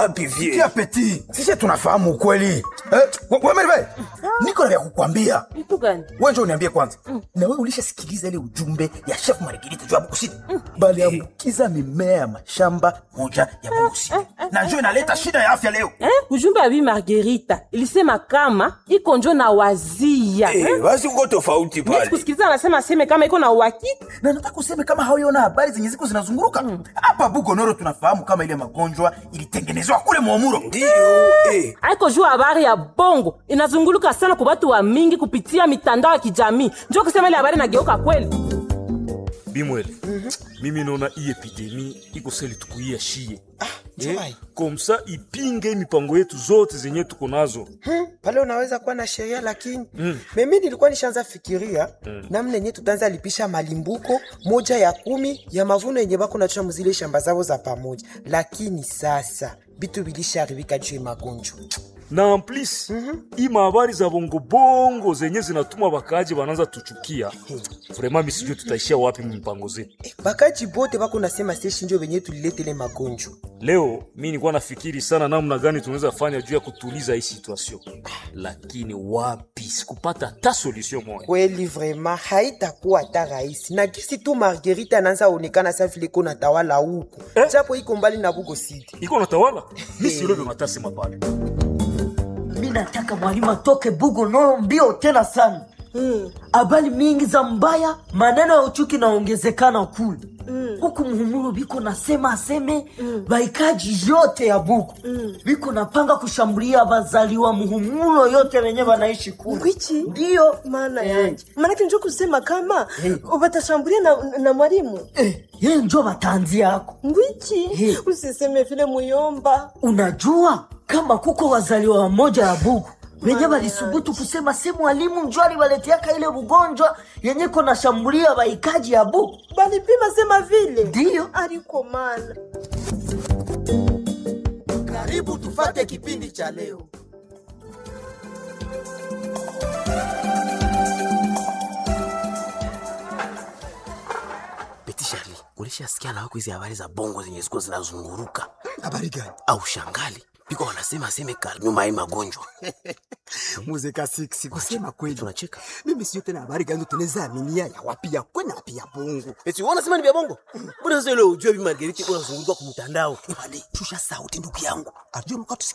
wapi vie Kia peti, sisi tunafahamu ukweli. Eh, we- we Merve, niko na vya kukwambia. Kitu gani? Wewe njoo uniambie kwanza. Na wewe ulishasikiliza ile ujumbe ya Chef Margarita juu ya Bukusi? Bali ambukiza mimea ya mashamba moja ya Bukusi. Na njoo inaleta shida ya afya leo. Eh? Ujumbe ya Bi Margarita ilisema kama iko njo na wazia. Eh, Eh? basi uko tofauti Mimi pale sikusikiliza anasema aseme kama iko na uhakika. Na nataka useme kama hauiona habari zenye ziko zinazunguruka. Hapa Bugonoro tunafahamu kama ile magonjwa ilitengenezwa kule Mwamuro. ndio eh. Aiko juu habari ya bongo inazunguluka sana kwa watu wa mingi kupitia mitandao ya kijamii. Njoo kusema ile habari nageuka kweli. bimwele mimi naona hii epidemi iko seli tukuia shie Joy. komsa ipinge mipango yetu zote zenye tuko nazo Hmm, pale unaweza kuwa na sheria lakini mm. mimi nilikuwa nishaanza fikiria mm. namna yenye tutaanza lipisha malimbuko moja ya kumi ya mavuno yenye bako nachua muzile shamba zao za pamoja, lakini sasa bitu bilisharibika juu ya magonjwa. na en plus hii mahabari za bongobongo zenye zinatuma bakaji bananza tuchukia vraimen misijue tutaishia wapi mipango zetu Bakaji bote bako nasema seshi njo benye tuliletele magonjwa. leo mi nilikuwa nafikiri sana namna gani tunaweza fanya juu ya kutuliza hii situation lakini wapi sikupata hata solution moya Kweli vraiment haitakuwa hata rahisi, na kisi tu Margarita anaanza onekana sa vile iko natawala huku Eh? japo iko mbali na Bugo City. iko natawala mi silobe matasema pale mi nataka mwalimu atoke bugo noro mbio tena sana habari mingi za mbaya maneno ya uchuki naongezekana kule huku muhumuru biko nasema aseme baikaji yote ya buku biko napanga kushambulia bazaliwa muhumulo yote wenye banaishi kule Ngwichi? ndiyo maana Eh. yanje maanake njo kusema kama watashambulia na, na mwalimu Eh, ye njo batanzi yako ngwichi Eh. usiseme vile muyomba unajua kama kuko wazaliwa wamoja ya buku wenye walisubutu kusema si mwalimu njo aliwaleteaka ile ugonjwa yenye kona shambulia baikaji ya buku balipima sema vile ndiyo aliko mana Karibu tufate kipindi cha leo. Beti Shari, ulishasikia na wako hizi habari za bongo zenye ziko zinazunguruka habari gani au shangali biko wanasema aseme kali nyuma hii magonjwa muzeka siksi kusema kweli tunacheka mimi sio tena habari gani tunaweza aminia ya wapi ya kwena wapi ya bongo eti wanasema ni vya bongo mbona sasa ile ujue bi Margariti unazunguruka kwa mtandao shusha sauti ndugu yangu ajue mkatusikia